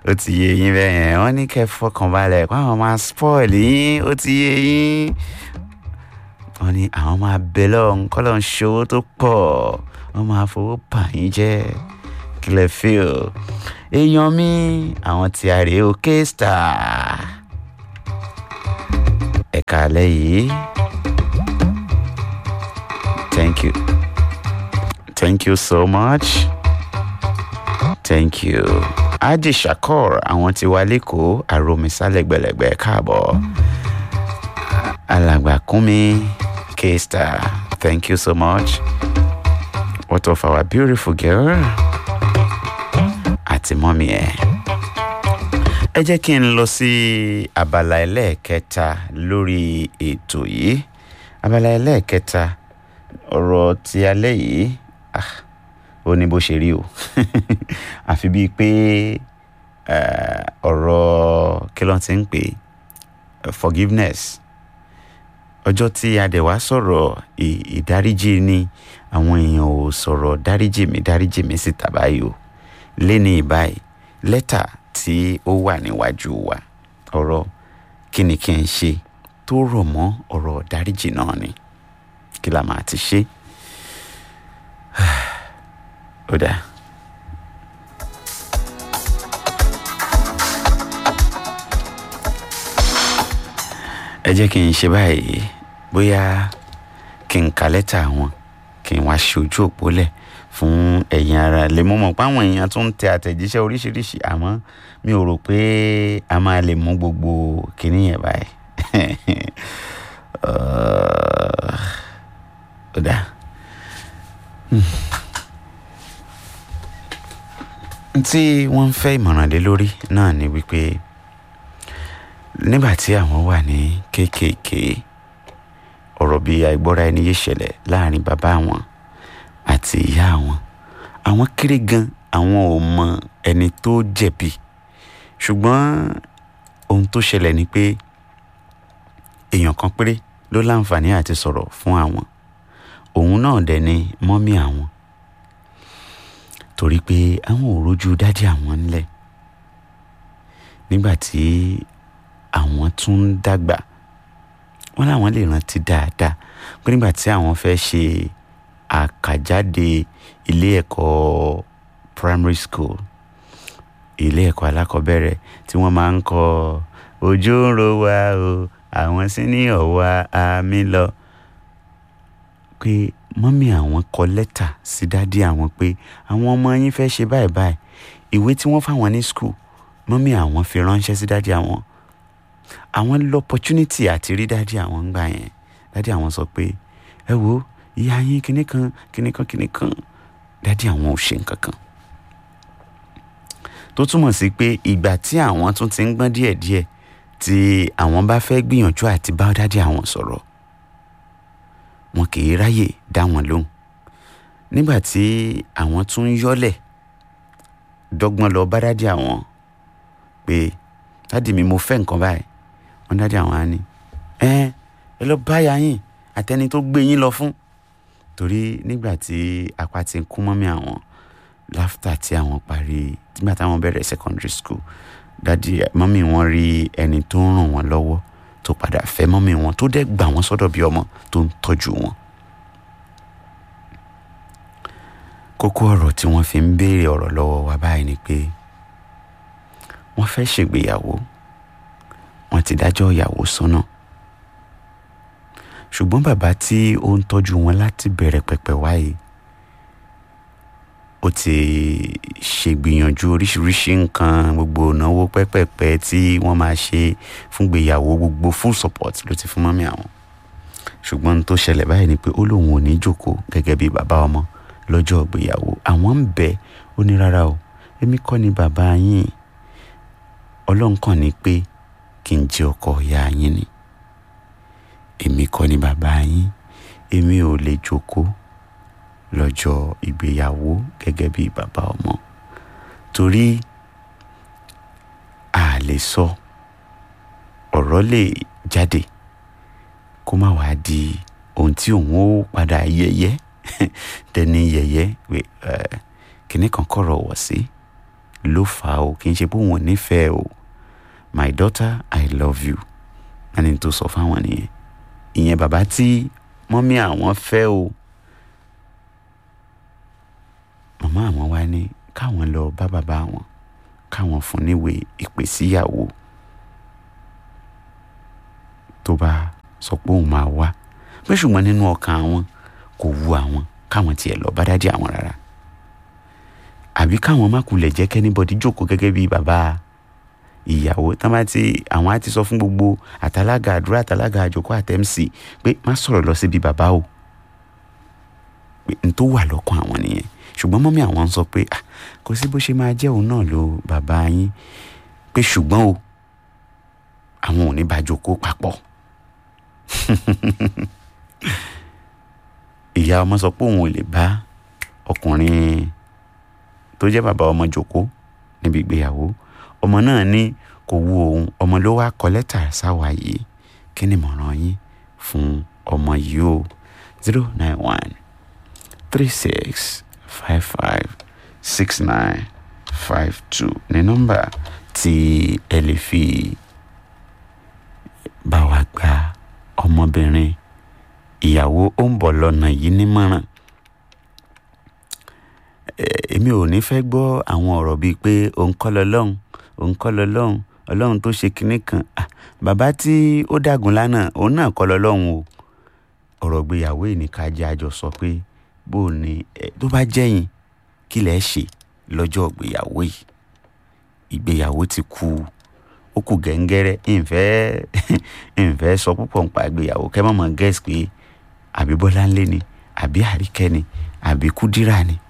ó ti yé yín bẹ́ẹ̀ yẹn wọ́n ní kẹ́ fọkànbalẹ̀ kó àwọn máa spoil yín ó ti yé yín wọ́n ní àwọn máa bẹ lọ́hùn kọ́ lọ́hùn ṣòwò tó pọ̀ wọ́n máa fowó bà yín jẹ́ kí lẹ feel èèyàn mi àwọn tí a rèé o K-Star ẹ̀ka alẹ́ yìí thank you thank you so much thank you Haji Shakur àwọn tí wà lẹ́kọ̀ọ́ àròmísálẹ̀ gbẹ̀lẹ̀gbẹ̀ káàbọ̀ alàgbà kúnmi K-Star thank you so much what of our beautiful girl àti mọ́mí ẹ̀. ẹ jẹ́ kí n lọ sí abala ẹlẹ́ẹ̀kẹta lórí ètò yìí abala ẹlẹ́ẹ̀kẹta ọ̀rọ̀ ti alẹ́ yìí ah, ó ní bó ṣe rí o àfi bíi pé eh, ọ̀rọ̀ kí ló ti ń pè é forgiveness ọjọ́ tí adẹ̀wá sọ̀rọ̀ ì- ìdáríjì ni àwọn èèyàn ò sọ̀rọ̀ dáríjì mi dáríjì mi síta báyìí o léni ìbáyìí lẹ́tà tí ó wà níwájú wa ọ̀rọ̀ kí ni kí n ṣe tó rọ̀ mọ́ ọ̀rọ̀ dáríjì náà ni kí la máa ti ṣe ó dáa. ẹ jẹ́ kí n ṣe báyìí bóyá kí n ka lẹ́tà wọn kí n wá ṣe ojú òpó lẹ̀ fún ẹ̀yin ara lè mọ̀ mọ̀ páwọn èèyàn tún ń tẹ àtẹ̀jíṣẹ́ oríṣiríṣi àmọ́ mi ò rò pé a máa lè mú gbogbo kinní yẹn báyìí Uh, ó dáa. Hmm. tí wọ́n ń fẹ́ ìmọ̀ràn lé lórí náà ni wípé nígbà tí àwọn wà ní kéékèèké ọ̀rọ̀ bíi àìgbọ́ra ẹni yé ṣẹlẹ̀ láàrin bàbá àwọn àti ìyá àwọn àwọn kéré gan àwọn ò mọ ẹni tó jẹ̀bi ṣùgbọ́n ohun tó ṣẹlẹ̀ ni pé èèyàn kan péré ló láǹfààní àti sọ̀rọ̀ fún àwọn òun náà dẹ̀ ni mọ́mí àwọn torí pé àwọn ò rójú dádì àwọn ńlẹ̀ nígbà tí àwọn tún ń dàgbà wọn làwọn lè rántí dáadáa pé nígbà tí àwọn fẹ́ ṣe àkàjáde ilé ẹ̀kọ́ primary school ilé ẹ̀kọ́ alákọ̀ọ́bẹ̀rẹ̀ tí wọ́n máa ń kọ òjò ń ro wa o àwọn sí ní ọ̀wá àmì lọ pé mọ́mí àwọn kọ lẹ́tà sí dádì àwọn pé àwọn ọmọ yín fẹ́ ṣe báyìí báyìí ìwé tí wọ́n fáwọn ní school mọ́mí àwọn fi ránṣẹ́ sí dádì àwọn àwọn lọ opportunity àti rí dádì àwọn ń gbà yẹn dádì àwọn sọ pé ẹ wo ìyá yín kinní kan kinní kan kinní kan dádì àwọn ò ṣe nǹkan kan tó túmọ̀ sí pé ìgbà tí àwọn tún ti ń gbọ́n díẹ̀díẹ̀ tí àwọn bá fẹ́ gbìyànjú àti bá dádì àwọn sọ̀rọ̀ wọn kì í ráyè dá wọn lóhùn nígbà tí àwọn tún ń yọ́lẹ̀ dọ́gbọ́n lọ bá dádì àwọn pé dádì mi mo fẹ́ nǹkan báyìí wọn dádì àwọn á ní ẹ ẹ lọ báyà yín àtẹni tó gbé yín lọ fún torí nígbà tí apá ti ń kún mọ́mí àwọn láfítà tí àwọn parí nígbà táwọn bẹ̀rẹ̀ secondary school dádì mọ́mí wọn rí ẹni tó ń ràn wọ́n lọ́wọ́ tó padà fẹ́ mọ́mí wọn tó dẹ̀ gbà wọ́n sọ́dọ̀ bí ọmọ tó ń tọ́jú wọn. kókó ọ̀rọ̀ tí wọ́n fi ń béèrè ọ̀rọ̀ lọ́wọ́ wa báyìí ni pé wọ́n fẹ́ ṣègbéyàwó wọ́n ti dájọ́ ìyàwó sọ́nà ṣùgbọ́n bàbá tí ó ń tọ́jú wọn láti bẹ̀rẹ̀ pẹ̀pẹ̀ wáyé ó ti ṣègbìyànjú oríṣiríṣi nǹkan gbogbo ìnáwó pẹ́pẹ́pẹ́ tí wọ́n máa ṣe fún gbéyàwó gbogbo full support ló ti fún mọ́mí àwọn ṣùgbọ́n ohun tó ṣẹlẹ̀ báyìí ni pé ó lóun ò ní jókòó gẹ́gẹ́ bí bàbá ọmọ lọ́jọ́ ìgbéyàwó àwọn ń bẹ̀ ó ní rárá o èmi kọ́ ni bàbá yín ọlọ́run kàn ní pé kí n jẹ́ ọkọ ìyá yín ni èmi kọ́ ni bàbá yín èmi ò lè jókòó lọ́jọ́ ìgbéyàwó gẹ́gẹ́ bí bàbá ọmọ torí a lè sọ ọ̀rọ̀ lè jáde kó má wàá di ohun tí òun ó padà yẹ̀yẹ́ dẹni yẹ̀yẹ́ pé kìnnì kan kọ̀rọ̀ wọ̀ sí ló fà á o kì í ṣe pé òun ò nífẹ̀ẹ́ o my daughter i love you ẹni tó sọ fáwọn nìyẹn ìyẹn bàbá tí mọ́mí àwọn fẹ́ o màmá àwọn wá ní káwọn lọ bá bàbá àwọn káwọn fún níwèé ìpè síyàwó tó bá sọ pé òun máa wá pé ṣùgbọ́n nínú ọkàn àwọn kò wu àwọn káwọn tiẹ̀ lọ bá dádì àwọn rárá àbí káwọn má kulẹ̀ jẹ́ kẹ́nìbọ̀dì jókòó gẹ́gẹ́ bí bàbá ìyàwó tán bá ti àwọn á ti sọ fún gbogbo àtàlágà àdúrà àtàlágà àjòkó àtẹ́msì pé má sọ̀rọ̀ lọ síbi bàbá o pé n tó wà lọ́kàn àwọn nìyẹn ṣùgbọ́n mọ́mí àwọn ń sọ pé ah kò sí bó ṣe máa jẹ́ òun náà ló bàbá yín pé ṣùgbọ́n o àwọn ò ní bá jókòó papọ̀ ìyá ọmọ sọ pé òun ò lè bá ọkùnrin tó jẹ́ bàbá ọmọ jókòó níbi ìgbéyàwó ọmọ náà ní kò wu òun ọmọ ló wá kọ lẹ́tà sáwa yìí kí ni ìmọ̀ràn yín fún ọmọ yìí o zero nine one three six five five six nine five two ní nọ́mbà tí ẹ lè fi bá wa gba ọmọbìnrin ìyàwó ó ń bọ̀ lọ́nà yìí nímọ̀ràn èmi ò ní fẹ́ gbọ́ àwọn ọ̀rọ̀ bíi pé òun kọ́ lọ lọ́hùn òun kọ́ lọ lọ́hùn ọlọ́run tó ṣe kinní kan bàbá tí ó dàgùn lánàá òun náà kọ́ lọ lọ́hùn o ọ̀rọ̀ gbéyàwó ìníkàjẹ́ àjọ sọ pé bó o ní tó bá jẹ́yìn kí lẹ̀ ṣe lọ́jọ́ ìgbéyàwó yìí ìgbéyàwó ti kú ó kù gẹ́ngẹ́rẹ́ ìfẹ́ ìfẹ́ sọ púpọ̀ nípa ìgbéyàwó kẹ́ mọ̀ mọ̀ gẹ́sì pé àbí bọ́láńlé ni àbí àríkẹ́ ni àbí kúdírà ni